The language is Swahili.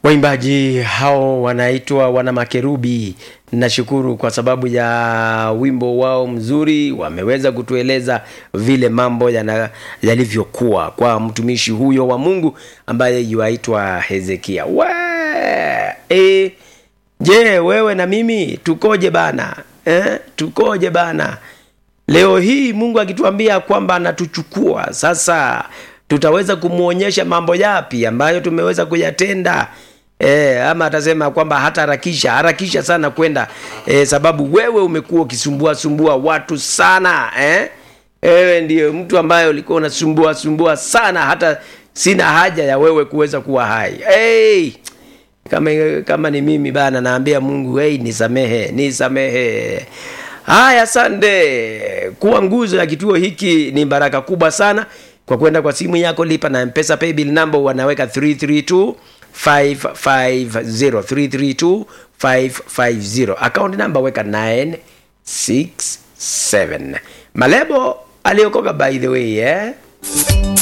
Waimbaji hao wanaitwa wana makerubi. Nashukuru kwa sababu ya wimbo wao mzuri, wameweza kutueleza vile mambo yana- yalivyokuwa kwa mtumishi huyo wa Mungu ambaye yuaitwa Hezekia. We, e, je, wewe na mimi tukoje bana eh? Tukoje bana? Leo hii Mungu akituambia kwamba anatuchukua sasa, tutaweza kumwonyesha mambo yapi ambayo tumeweza kuyatenda e, ama atasema kwamba hata harakisha harakisha sana kwenda e, sababu wewe umekuwa ukisumbua sumbua watu sana eh? Wewe ndiyo mtu ambaye ulikuwa unasumbua sumbua sana, hata sina haja ya wewe kuweza kuwa hai hey! kama, kama ni mimi bana naambia mungu hey, nisamehe nisamehe haya sande kuwa nguzo ya kituo hiki ni baraka kubwa sana kwa kwenda kwa simu yako lipa na mpesa paybill number wanaweka 332 550 332 550 account number weka 967 malebo aliokoka by the way eh?